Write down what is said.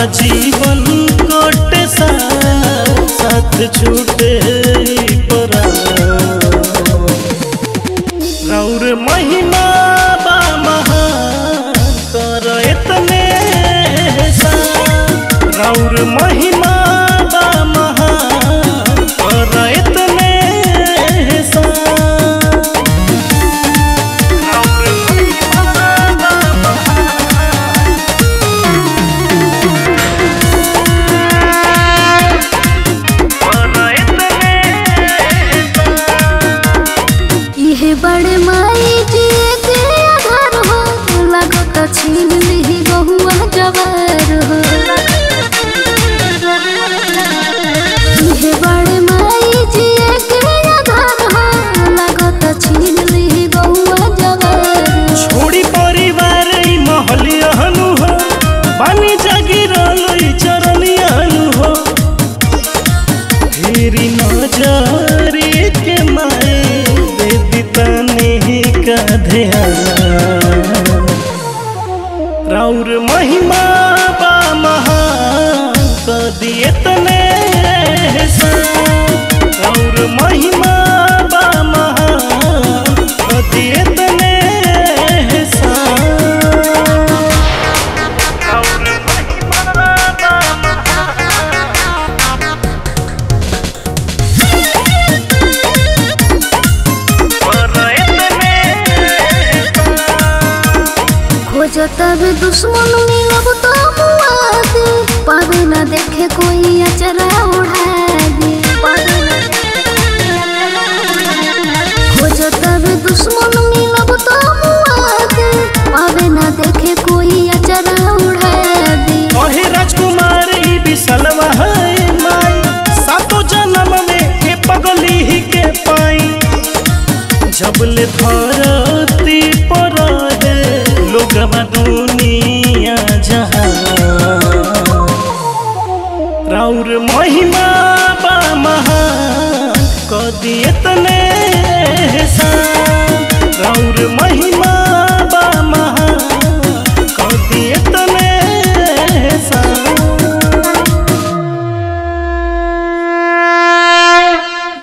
जीवन कटे साथ साथ छूटे परा रौर महिमा बा महान कर इतने सा रौर महिमा बा महान कर इतने सा रौर महिमा बा महान कर इतने इहे बड़े माई जी के आधार हो लागत छीन ली बहुआ जवार हो इहे बड़े माई जी के आधार हो लागत छीन ली बहुआ जवार हो। छोड़ी परिवार ई महलियनु हो पानी जागिरल ई चरनियनु हो फेरी नजरी के माए दे दितने का ध्यान राउर महिमा बा महान कदी इतने राउर महिमा बा महान कदी इतने राउर महिमा बा खोजो तब दुश्मन मिलब तो मुआद पावे न देखे कोई अचरा उड़ा दे खोजो तब दुश्मन मिलब तो मुआद पावे न देखे कोई अचरा उड़ा दे कहे राजकुमार ई बिसलवा है माई सातो जन्म में के पगली ही के पाई जबले धरती पर है लोग दुनिया जहां राउर महिमा बा महान कदी इतने सा राउर महिमा